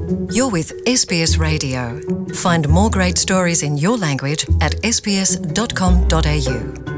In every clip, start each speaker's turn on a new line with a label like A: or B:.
A: You're with SBS Radio. Find more great stories in your language at sbs.com.au.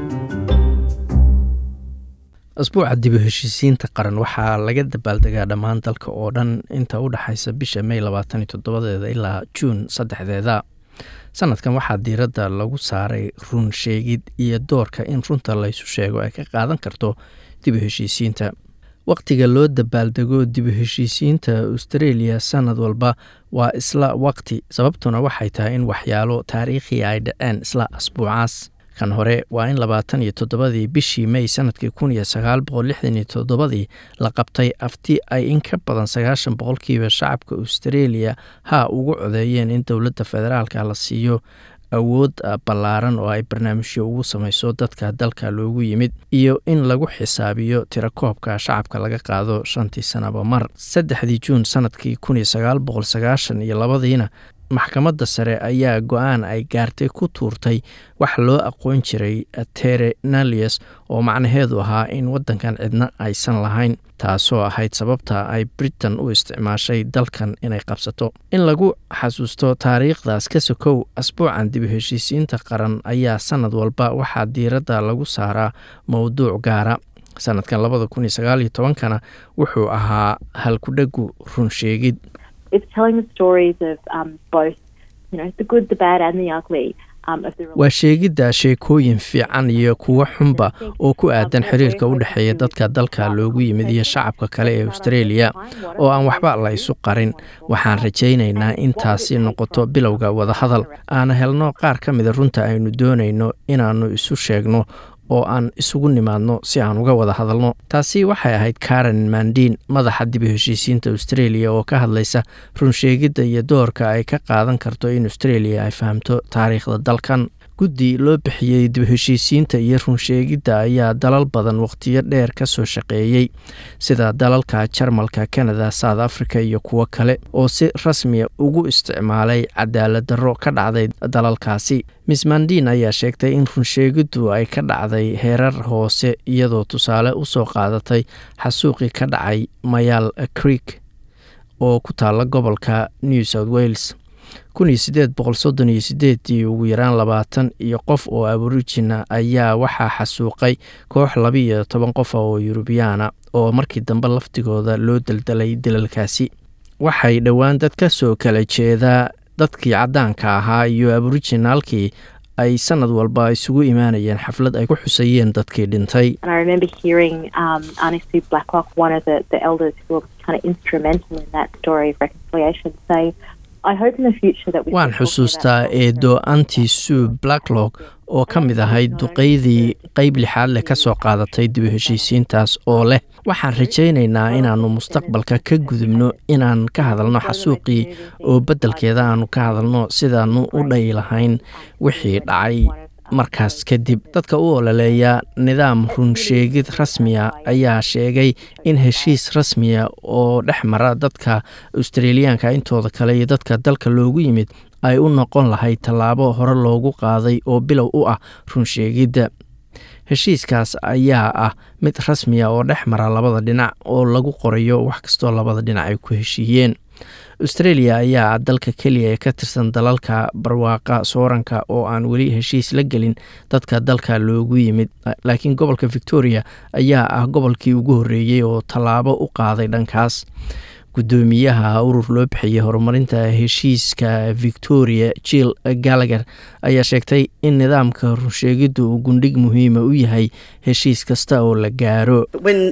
B: asbuuca dib u heshiisiinta qaran waxaa laga dabaaldegaa dhammaan dalka oo dhan inta u dhexaysa bisha may labaatan iyo toddobadeeda ilaa juun saddexdeeda sanadkan waxaa diiradda lagu saaray run sheegid iyo doorka in runta laysu sheego ay ka qaadan karto dib u heshiisiinta waqtiga loo dabaaldego dib u heshiisiinta australia sanad walba waa isla waqti sababtuna waxay tahay in waxyaalo taariikhi ay dhaceen isla asbuucaas kan hore waa in labaatan iyo toddobadii bishii may sanadkii kun iyo sagaal boqol lixdan iyo toddobadii la qabtay afti ay in ka badan sagaashan boqolkiiba shacabka australia ha ugu codeeyeen in dowladda federaalka la siiyo awood ballaaran oo ay barnaamijyo ugu samayso dadka dalka loogu yimid iyo in lagu xisaabiyo tirakoobka shacabka laga qaado shantii sanaba mar saddexdii juun sanadkii kun iyo sagaal boqol sagaashan iyo labadiina maxkamadda sare ayaa go-aan ay gaartay ku tuurtay wax loo aqoon jiray terenalius oo macnaheedu ahaa in waddankan cidna aysan lahayn taasoo ahayd sababta ay britain u isticmaashay dalkan inay qabsato in lagu xasuusto taariikhdaas ka sokow asbuucan dib u heshiisiinta qaran ayaa sanad walba waxaa diiradda lagu saaraa mowduuc gaara sanadkan labada kun iyo sagaal iyo tobankana wuxuu ahaa halkudhegu run sheegid
C: it's telling the stories of um, both, you know, the good, the bad, and the ugly. Um, of the
B: waa sheegidda sheekooyin fiican iyo kuwo xunba oo ku aadan xiriirka u dhexeeya dadka dalka loogu yimid iyo shacabka kale ee australia oo aan waxba la isu qarin waxaan rajaynaynaa in taasi noqoto bilowga wadahadal aan helno qaar ka mida runta aynu doonayno inaannu isu sheegno oo aan isugu nimaadno si aan uga wada hadalno taasi waxay ahayd karen mandiin madaxa dib u heshiisiinta australia oo ka hadlaysa runsheegidda iyo doorka ay ka qaadan karto in australia ay fahamto taariikhda dalkan guddi loo bixiyey dib u heshiisiinta iyo runsheegidda ayaa dalal badan wakhtiyo dheer ka soo shaqeeyey sida dalalka jarmalka canada south africa iyo kuwo kale oo si rasmiya ugu isticmaalay cadaalad darro ka dhacday dalalkaasi miss mandin ayaa sheegtay in runsheegiddu ay ka dhacday heerar hoose iyadoo tusaale u soo qaadatay xasuuqii ka dhacay mayaal creek oo ku taalla gobolka new south wales kun iyo sideed boqol soddon iyo sideedii ugu yaraan labaatan iyo qof oo aborigina ayaa waxaa xasuuqay koox labiiyo toban qofa oo yurubiyaana oo markii dambe laftigooda loo daldalay dalalkaasi waxay dhowaan dad ka soo kala jeedaa dadkii caddaanka ahaa iyo aborijinaalkii ay sanad walba isugu imaanayeen xaflad ay ku xusayeen dadkii dhintay waan xusuustaa eedo anti sue blacklock oo ka mid ahayd duqeydii qeyb lixaad leh ka soo qaadatay dib u heshiisiintaas oo leh waxaan rajaynaynaa inaannu mustaqbalka ka gudubno inaan ka hadalno xasuuqii oo beddelkeeda aanu ka hadalno sidaannu u dhayi lahayn wixii dhacay markaas kadib dadka u ololeeya nidaam runsheegid rasmiya ayaa sheegay in heshiis rasmiya oo dhex mara dadka australiyaanka intooda kale iyo dadka dalka loogu yimid ay u noqon lahayd tallaabo hore loogu qaaday oo bilow u ah runsheegidda heshiiskaas ayaa ah mid rasmiya oo dhex mara labada dhinac oo lagu qorayo wax kastoo labada dhinac ay ku heshiiyeen australia ayaa dalka keliya ee ka tirsan dalalka barwaaqa sooranka oo aan weli heshiis la gelin dadka dalka loogu yimid laakiin gobolka victoria ayaa ah gobolkii ugu horreeyey oo tallaabo u qaaday dhankaas guddoomiyaha urur loo bixiyey horumarinta heshiiska victoria jill gallagher ayaa sheegtay in nidaamka runsheegiddu uu gundhig muhiima u yahay heshiis kasta oo la gaaro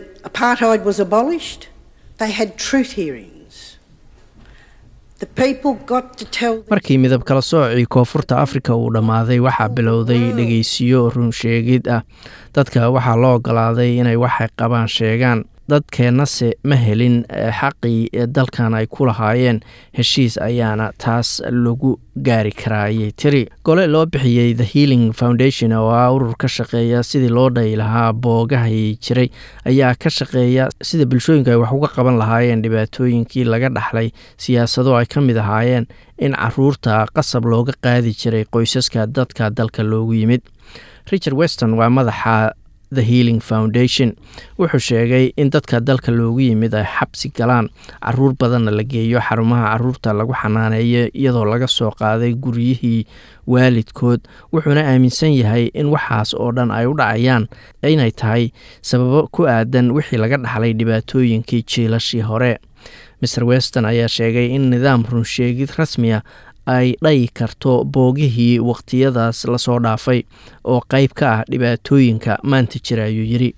B: markii midab kala soocii koonfurta afrika uu dhammaaday waxaa bilowday dhegeysiyo runsheegid ah dadka waxaa loo ogolaaday inay waxay qabaan sheegaan dadkeennase ma helin xaqii dalkan ay ku lahaayeen heshiis ayaana taas lagu gaari karaa ayay tiri gole loo bixiyey the healing foundation oo ah urur ka shaqeeya sidii loo dhayi lahaa boogahay jiray ayaa ka shaqeeya sida bulshooyinka ay wax uga qaban lahaayeen dhibaatooyinkii laga dhaxlay siyaasado ay ka mid ahaayeen in caruurta qasab looga qaadi jiray qoysaska dadka dalka loogu yimid richard weston waa madaxa the healing foundation wuxuu sheegay in dadka dalka loogu yimid ay xabsi galaan caruur badanna la geeyo xarumaha caruurta lagu xanaaneeyo iyadoo laga soo qaaday guryihii waalidkood wuxuuna aaminsan yahay in waxaas oo dhan ay u dhacayaan inay tahay sababo ku aadan wixii laga dhaxlay dhibaatooyinkii jiilashii hore maer weston ayaa sheegay in nidaam runsheegid rasmiya ay dhayi karto boogihii waqtiyadaas lasoo dhaafay oo qayb ka ah dhibaatooyinka maanta jira ayuu yidhi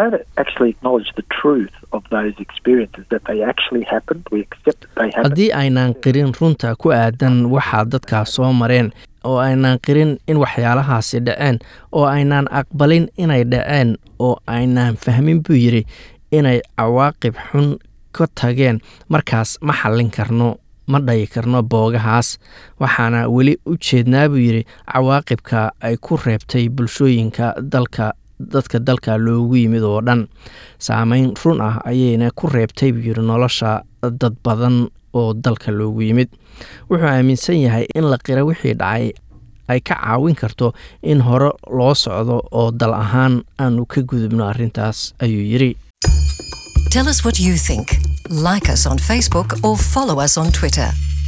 B: haddii aynaan qirin runta ku aadan waxaa dadkaas soo mareen oo aynaan qirin in waxyaalahaasi dhaceen oo aynaan aqbalin inay dhaceen oo aynaan fahmin buu yidhi inay cawaaqib xun ka tageen markaas ma xallin karno ma dhayi karno boogahaas waxaana weli u jeednaa buu yidhi cawaaqibka ay ku reebtay bulshooyinka dalka dadka dalka loogu yimid oo dhan saameyn run ah ayayna ku reebtay buu yidhi nolosha dad badan oo dalka loogu yimid wuxuu aaminsan yahay in la qira wixii dhacay ay ka caawin karto in hore loo socdo oo dal ahaan aanu ka gudubno arrintaas ayuu yidhi
A: Tell us what you think. Like us on Facebook or follow us on Twitter.